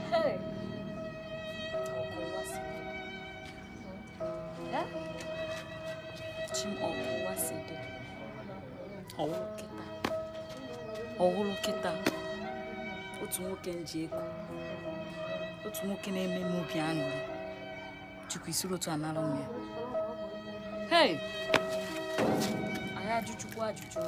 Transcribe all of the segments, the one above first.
Hey. Ọkụ ụwa si dị. Eh? Chi m ọkụ ụwa si dị. Ọwụrụ kịta. Ọwụrụ kịta. Otu nwoke nji ego. Otu nwoke na-eme m obi aṅụrị. Chukwu isiri otu anara m ya. Hey! Anyị ajụchukwu ajụjụ.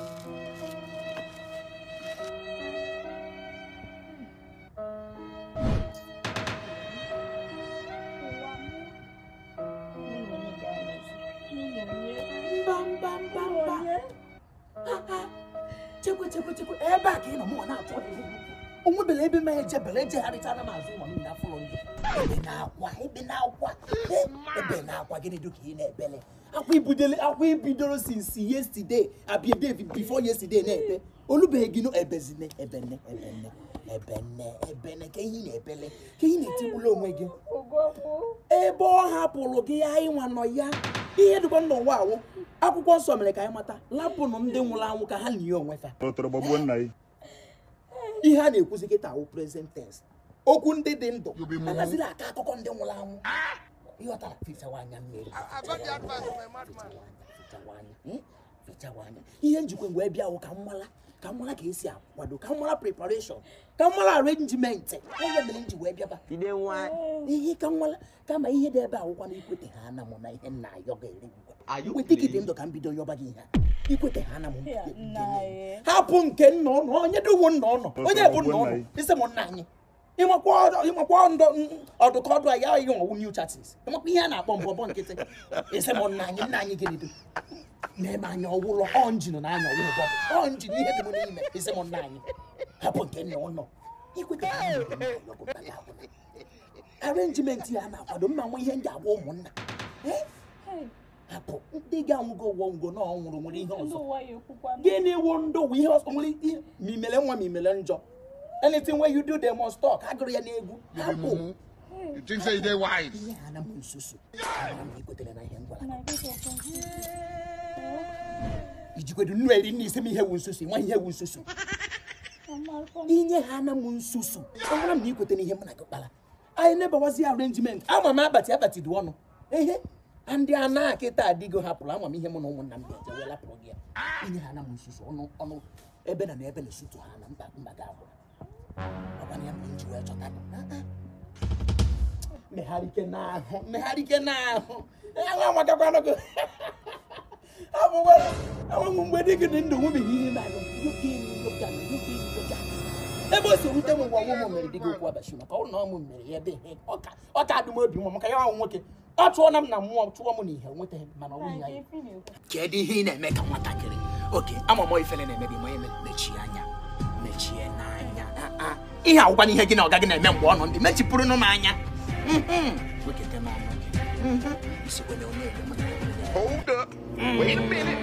chekwe chekwe chekwe ebe a ka ị nọ mụnwa na-achọ gị onwebele ebe ma ejebele ejegharịchara m azụ ụlọ m na afụlọ ndị ebe na-akwa ebe na-akwa e, ebe na-akwa gịnị dị ka ị na-ebele akwa ibudele akwa ibidoro since yesterday abịa day before yesterday na-ebe olubeghị gị no ebezine ebene ebene ebene ebene ka ihe ị na-ebele ka ihe na-etigbula onwe gị ebe ọ hapụrụ gị anyị nwa nọ ya ihe dịkwa n'ụwa awụ akwụkwọ nsọ mere ka anyị mata lapụnụ ndị nwụrụ anwụ ka ha lie onwe fa Tọrọ gbagbuo nna ya. ihe a na-ekwuzi kịta awụ present tense okwu ndị dị ndụ agazila aka akụkọ ndị nwụrụ anwụ ịghọtara fichawa anya mmiri fichawa anya hmm? fichawa anya ihe njikwa mgbe bịa wụ ka mmala ka mmala ka esi akwado ka mmala preparation ka mmala arrangement onye mere nji wee bịaba Jide nwa ihe ka nwala kama ihe dị ebe awụkwa na ikwete ha ana mụ na ihe nna ayọ ga-ere Ayọ ikwete gị dị ga-ere. ndụ ka m bido yọba gị ihe a. ikwete ha ana mụ Ya, nna ya. hapụ nke nna ụnụ onye dịwo nna ụnụ onye bụ nna ụnụ isi m nna anyị ịmakwa ọdụ- ịmakwa ndụ ọdụkọ ọdụ a ya ihe ọwụ new chatis ịmakwa ihe a na-akpọ mbọbọ nkịtị isi m nna anyị nna anyị gịnị dị na-eme anya ọwụlọ ọ njin na anya ọwụlọ bọbụ ọ njin ihe dị m n'ime isi m nna anyị hapụ nke nna ụnụ ikwete ha ana mụ na ihe ọgụ bala akwụna arenjimenti ya na-akwado mma nwe ihe ndị agwa ụmụnna Eh? hapụ ndị ga-anwụgo ụgwọ ngwo na ọ nwụrụ nwere ihe ndị ọzọ ụwa ya ekwukwa gịnị wụ ndụ wụ ihe ọzọ nwere ihe ma imele nwa ma imele njọ anything wey you do they must talk agụrụ ya n'egwu hapụ You think say you dey wise? ihe ha na m nsusu Amara m na ikwetere na ihe m gwara na gị ijikwedu nnu eri nna isi m ihe wu nsusu nwa ihe wu nsusu inye ha na m nsusu ọ gwara m na ikwetere ihe m na gị kpara anyị nebawazi arrangement ama m akpati akpati dị ọnụ ehe ndị a na akịta adịgo hapụrụ ama m ihe mụ na ụmụnna m ga-eje wee lapụrụ gị ya inye ha na m nsusu ọnụ ọnụ ebe na na ebe na-esutu ha na mba mba ga abụrụ ọkwana ya mere m ji wee chọta gị Ah, ah. megharịke n'ahụ megharịke n'ahụ enwe amakakwanụ gị abụgwa enwe mgbe dị gị dị ndụ nwebeghị ihe na-alụ nwoke enyi nwoke anụ nwoke enyi nwoke anụ ebe o si rute m mgbe ọnwụ m mere dị gị okwu abachi maka ọ na ọmụ mere ya ebe ihe ọ ka- ọ ka adị m obi nwa maka ya ọnwụ nwoke ọ chụọ na m na mmụọ chụọ m n'ihe nwetaghị m mana ọ nwunye ya kedu ihe ị na-eme ka nwatakịrị oke ama m ifele na-eme gị ma eme mechie anya mechie n'anya Ah, ah. ihe agwụkwa n'ihe gị na ọga gị na-eme mgbe ọ nọ ndị mechipụrụnụ m anya Mhm. wekete m ọnụ gị Mhm. isikwe na onye ebe mụ na ya nwere ya. Hold up. Wait a minute.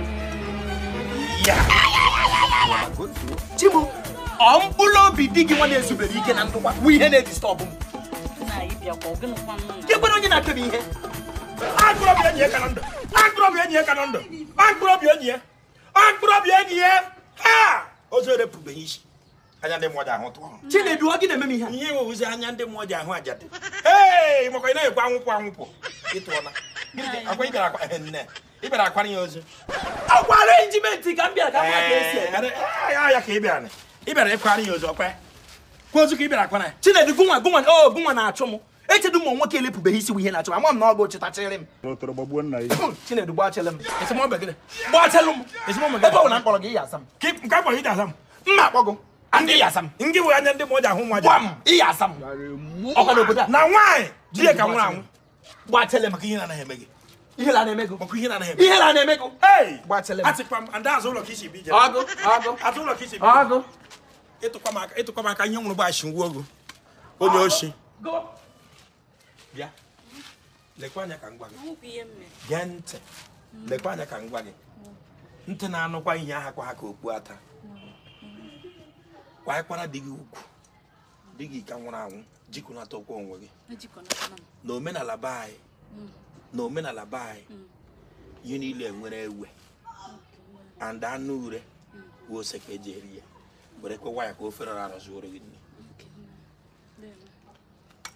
chibu ọ mkpụrụ obi di gị nwa na-ezubere ike na ndụkwa bụ ihe na-edistọbụ m Nna anyị bịakwa ọ gịnịkwa nna gị kwere onye na-apịa m ihe Agụrọbịa enyi ya ka na ndụ. Agụrọbịa enyi ya ka na ndụ. Agụrọbịa enyi ya. Agụrọbịa enyi ya. Ha! Ozu erepụbeghị isi. Anya ndị mmụọ ji ahụ tụọ. chinedu ọ gị na-eme m ihe a? Ihe iwewuzi anya ndị mmụọ ji ahụ ajadị. Hei! Makwa ị na-ekwe anwụpụ anwụpụ. Ịtụọla. Gịnị ka- Akwa ị bịara akwa ehe, nne. Ị bịara akwara ya ozu. agwa arenjimenti ka m bịara ka m ka esi Ee, eme ee, ya ya ka ị bịara. Ị bịara ịkwara ya ozu ọkwa. Kwa ozu ka ị bịara akwara ya. chinedu gụnwa gụnwa o gụnwa na-achụ m echedu m nwoke elepụbeghị isi bụ ihe na-achụ m ama m na ọ bụ chịtachịrị m Tọrọ gbagbuo nna ya. chinedu gbachịlị m Esemokwu gịnị? gbachịlụ m Esemokwu ebe ọ gịnị? na mkpọrọ gị ya asa m Ka ị- nke akpọrọ ị ga-asa m. mma akpọgụ ndị ya asa m Ndị bụ anya ndị mmụọ ji ahụ nwa ji. gwa m ịya asa m ọkwa n'obodo a na nwaanyị di ya ka nwụrụ anwụ gbachịlị m maka ihe na-anaghị eme gị ihe la na-eme gụ maka ihe na-anaghị eme ihe la na-eme gụ Hey! Gbachịlị m. atịkwa m ndị azụ ụlọ ka isi bi je ọgụ ọgụ azụ ụlọ ka isi bi ọgụ ịtụkwa m aka ịtụkwa m aka ihe nwụrụ bụ ashi ngwa ogo onye oshi gụ bịa lekwa anya ka m gwa gị nwekwa ihe m mere gee ntị lekwa anya ka m gwa gị ntị na-anụkwa ihe aha kwa ha ka okpu ata kwanyekwana di gị ukwu di gị ka nwụrụ anwụ jikọnata ụkwụ onwe gị ejikọnatana m na omenala be anyị na omenala be anyị ihe niile nwere ewe and anụ ure bụ ose ka eji eri ya were kwewa ya ka ofe rara arụ zuoro gị nne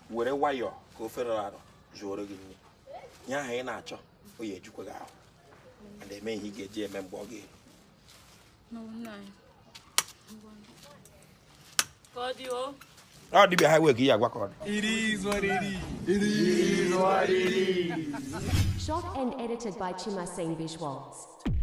were nwayọọ ka ofe rọrọ arọ zuoro gị nri nye ahụ ị na-achọ o ya ejikwa gị ahụ mana eme ihe ị ga-eji eme mgbe ọ ga-eru No, nna anyị. Ka ọ dị o. ọ dịbịa ha wee ka ị ya agwa ka ọ dị Shot and edited by Chimasane Visuals.